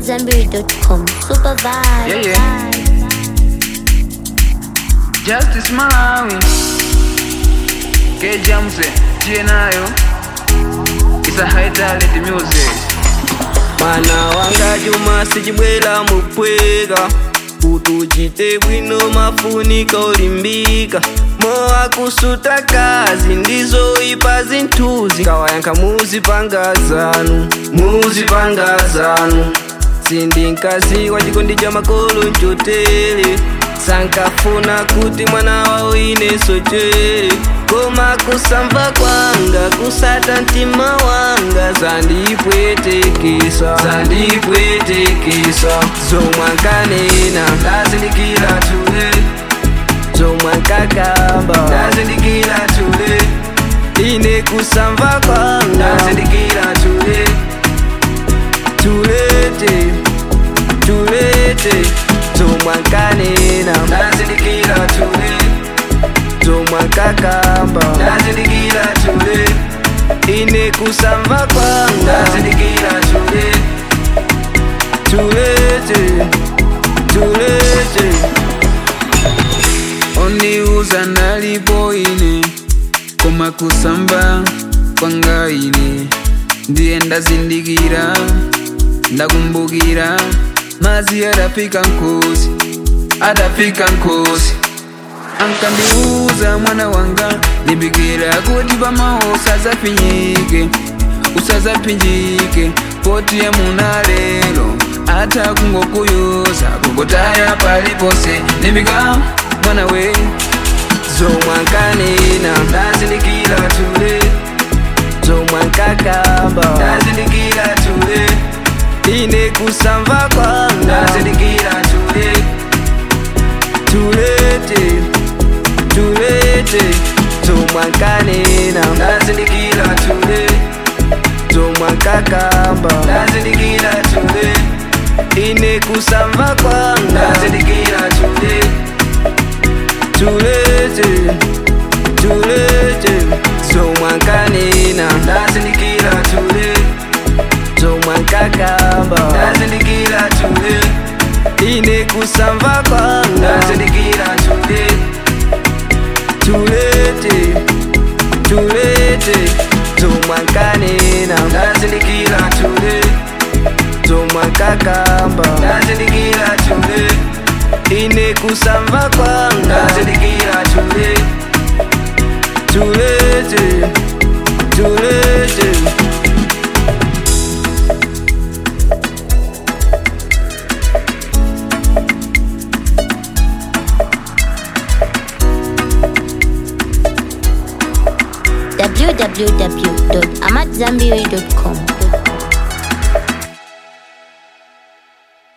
AmadZanbury.com. Super vibe. Yeah, yeah. Justice Malawi K Jamse Tienayo It's a high talent music mwana wanga juma sichibwera mupweka utuchite bwino mafunika olimbika mowa kusuta kazi ndizoipa zinthuzi kawayankha muzipanga zanu muzipanga zanu sindinkazi wa chikondi cha makolo nchotere sankafuna kuti mwana wawo ine sochere koma kusamva kwanga kusata mtima wanga zandipwetekesa zandipwetekesa zomwankanena ndazindikira tule zomwankakamba ndazindikira tule ine kusamva kwanga ndazindikira tule tulete tulete zomwankanena ndazindikira tule zomwankakamba ndazindikira tule ine kusamva kwanga ndazindikira tule tulete tulete Ondiuza ndalipo ine Koma kusamba kwanga ine Ndiye ndazindikira Ndakumbukira Mazi adafika nkosi Adafika nkosi Ankandiuza mwana wanga Limbikira kuti pamaho usazapinjike Usazapinjike Poti ya muna lero Ata kungokuyoza Kukutaya palipose Limbika mwana we zomwankanena ndazindikira tule zomwankakamba ndazindikira tule ine kusamva kwanga ndazindikira tule tulete tulete zomwankanena ndazindikira tule zomwankakamba ndazindikira tule ine kusamva kwanga ndazindikira tule tulete tulete zomwankanena ndazindikira tule zomwankakamba ndazindikira tule ine kusamva kwanga ndazindikira tule tulete tulete zomwankanena ndazindikira tule zomwankakamba ndazindikira tule ine kusamva kwanga ndazindikira tule tulete tulete www.amadzanbury.com.